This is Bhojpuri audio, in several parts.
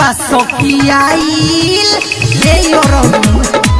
बासकियाइल रे योरऊ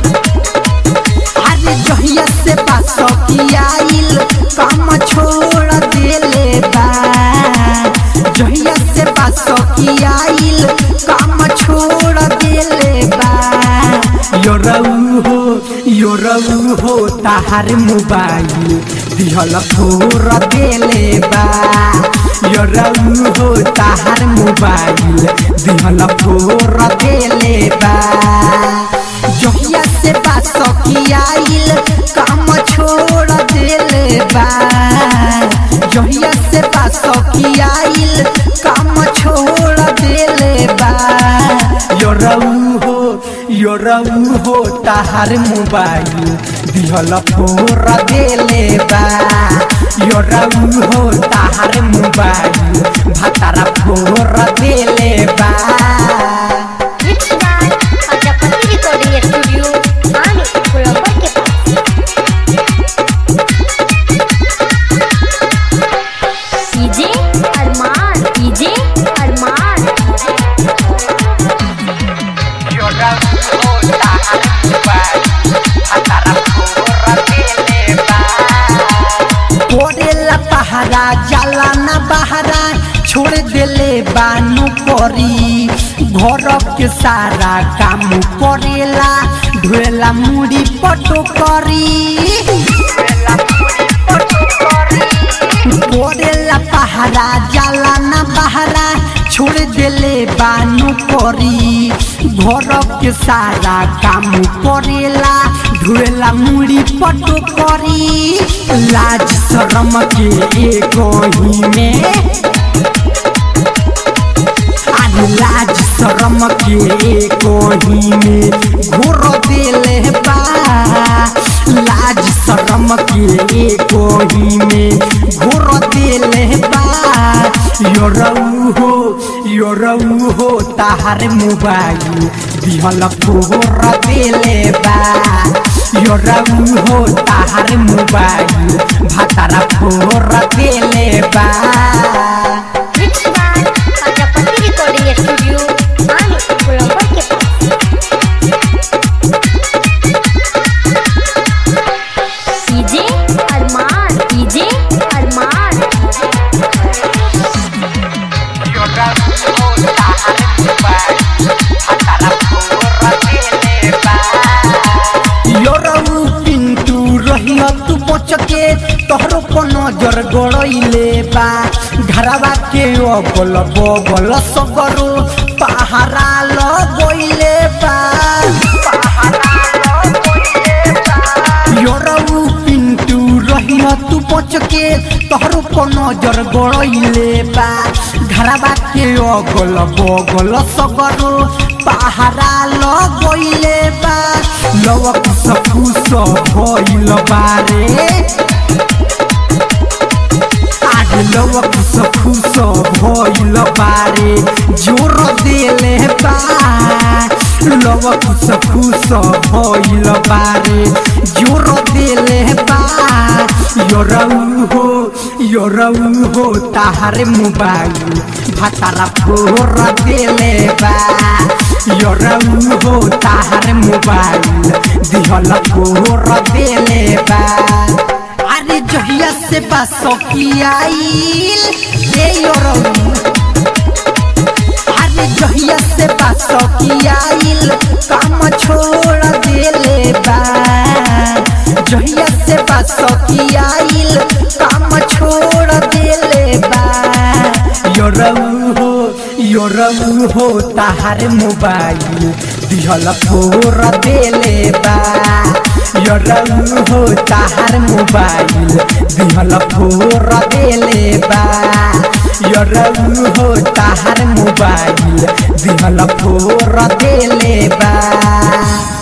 अरे जहिया से बासकियाइल काम छोड़ देले बा जहिया से बासकियाइल काम छोड़ देले बा योरऊ हो योरऊ हो ताहार मोबाइल दिहल फोर देले बा योरऊ हो ताहार मोबाइल दिहल फोर देले बा जहिया से बासकियाइल काम छोड़ देले बा जहिया से बासकियाइल काम छोड़ देले बा योरऊ हो योरऊ हो ताहार मोबाइल दिहल फोर देले बा योरऊ हो ताहार मोबाइल भातारा फोर देले बा Mixed by Prajapati Recording Studio, Ani, Colombo के पास। डीजे अरमान डीजे अरमान कोरेला पहारा जाला ना बहारा छोड़ देले बानू करी घर के सारा काम करेला ढोला मुड़ी पटो करी कोरेला पहारा जाला ना बहारा छोड़ देले बानू करी घर के सारा काम करेला ढोला मुड़ी पटो करी लाज शरम के एक ही में आज लाज शरम के एक ही में घोर देले बा लाज शरम के एक ही में घोर देले बा योरऊ हो योरऊ हो ताहार मोबाइल दिहल फोर देले बा योरऊ हो ताहार मोबाइल भातारा फोर देले बा Mixed by Prajapati Recording Studio, Ani, Colombo के पास। डीजे अरमान डीजे अरमान योरऊ पिंटू रहिया तू बच के तोहरो पर नजर गड़ैले बा घरवा के अगल बगल सगरो पहारा लगैले बा योरऊ पिंटू रहिया तू बच के तोहरो पर नजर गड़ैले बा घरवा के अगल बगल सगरो पहारा लगैले बा लवक सफूस भइल बारे आज लवक सफूस भइल बारे जोर देले बा लवक सफूस भइल बारे जोर देले बा योरऊ हो योरऊ हो ताहार मोबाइल भातारा फोर देले बा योरऊ हो ताहार मोबाइल दिहल फोर देले बा अरे जहिया से बासकियाइल रे योरऊ अरे जहिया से बासकियाइल काम छोड़ देले बा जहिया से बासकियाइल काम छोड़ देले बा योरऊ हो योरऊ हो ताहार मोबाइल दिहल फोर देले बा योरऊ हो ताहार मोबाइल दिहल फोर देले बा योरऊ हो ताहार मोबाइल दिहल फोर देले बा